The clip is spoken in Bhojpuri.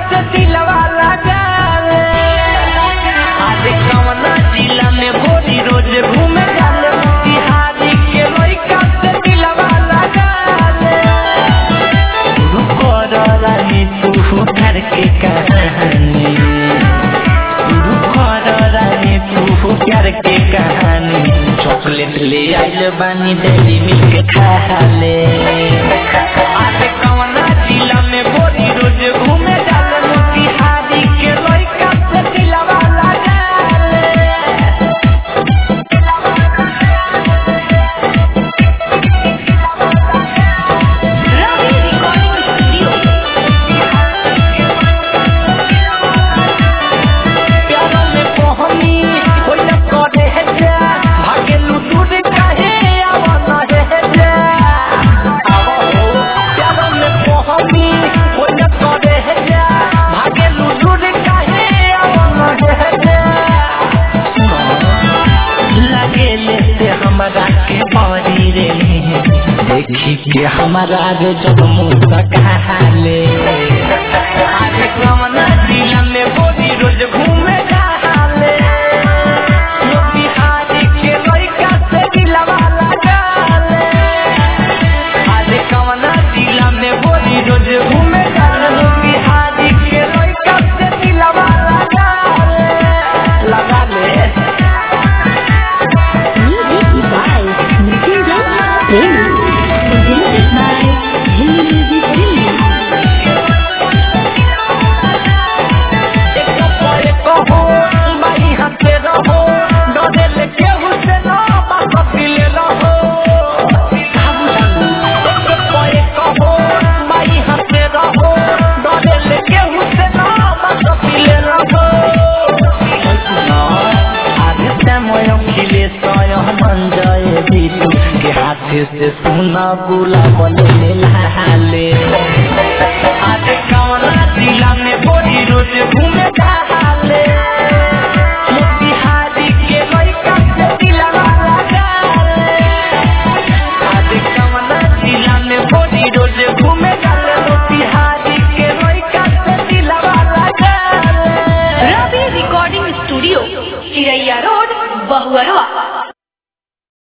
से दिलवा लगाले अरे कवना जिला में भोरी रोज घूमे जाले बिहारी के लइका से दिलवा लगाले रुको रानी तू घर के कहानी रुको रानी तू प्यार के कहानी चॉकलेट ले आइल बानी डेली मिल्क खा ले अरे कवना जिला में भोरी रोज घूमे जाले बिहारी के लइका से दिलवा लगाले रवि रिकॉर्डिंग स्टूडियो प्यारा में पहनी कोई न करे है जा भागे लुटूर काहे आवा न है जा आवा हो प्यारा में पहनी कोई न करे है जा भागे लुटूर काहे आवा न है जा लगे लेते हमारा के बारी रे देखी के हमारा रे जब मुंह ले अरे कवना जिला में बोली रोज घूमे जाले यो बिहारी के लइका से दिलवा लगाले अरे कवना जिला में बोली रोज घूमे जाले यो बिहारी के लइका से दिलवा लगाले लगाले Music by Mrityunjay Premi. Presented by Jimmy Music Premi. से सुना बुला बोले लाले आज कवना जिला में बोरी रोज घूमे जाले मोतिहारी के लइका से दिलवा लगाले आज कवना जिला में बोरी रोज घूमे जाले मोतिहारी के लइका से दिलवा लगाले Ravi recording studio Chiraiya road Bahuarwa